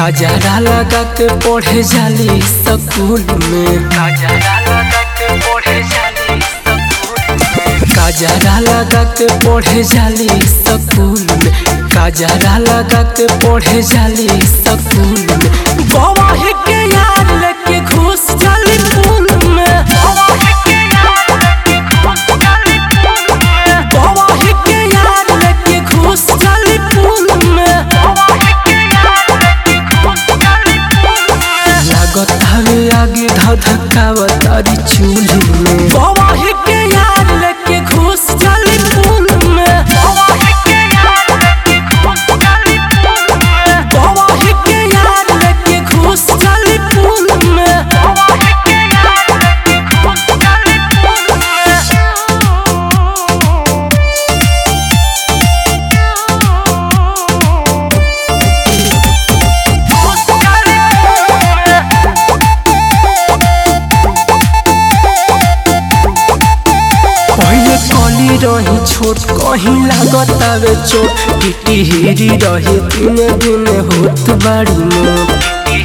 काजरा लगा के पढ़े जाली स्कूल में काजरा लगा के पढ़े जाली काजरा लगा के पढ़े जाली स्कूल में काजरा लगा के पढ़े जाली स्कूल में गवाही के यार लेके घुस जाली पूल में गवाही के यार लेके घुस जाली पूल में लागत हवे आगे धधकावत अरी चूल्ही में गवाही के यार लेके घुस जाली पूल में गवाही के यार लेके घुस जाली पूल में पहिले कली रही छोट कहीं लागत आवे चोट टिटी हिरी रही दिन दिन होत बाड़ी मोट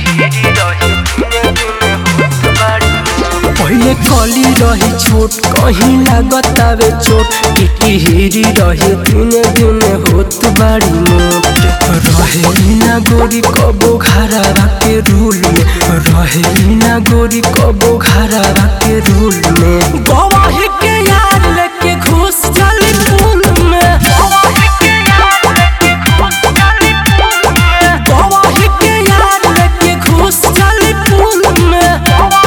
पहिले कली रही छोट कहीं लागत आवे चोट टिटी हिरी रही दिन दिन होत बाड़ी मोट रहे ना गोरी कबो घरा के रूल में रहे ना गोरी कबो घरा के रूल में गवाही के यार लेके घुस जाली पूल में गवाही के यार लेके घुस जाली पूल में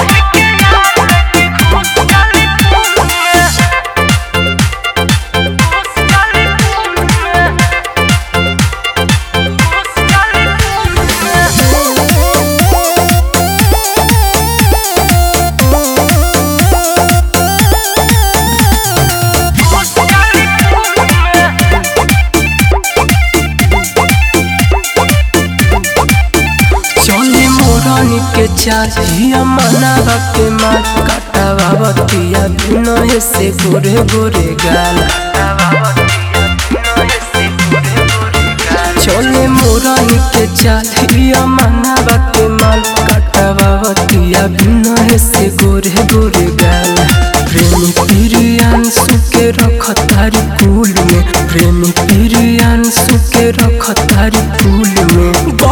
चले मोरनी के चाहिए मनावा के मार काटावा बतिया बिनय से गोरे गोरे गाल चले मोरनी के चाहिए मनावा के माल काटावा बतिया बिनय से गोरे गोरे गाल प्रेमी पिरियान सुके रख तारी कुल में प्रेमी पिरियान सुके रख तारी कुल में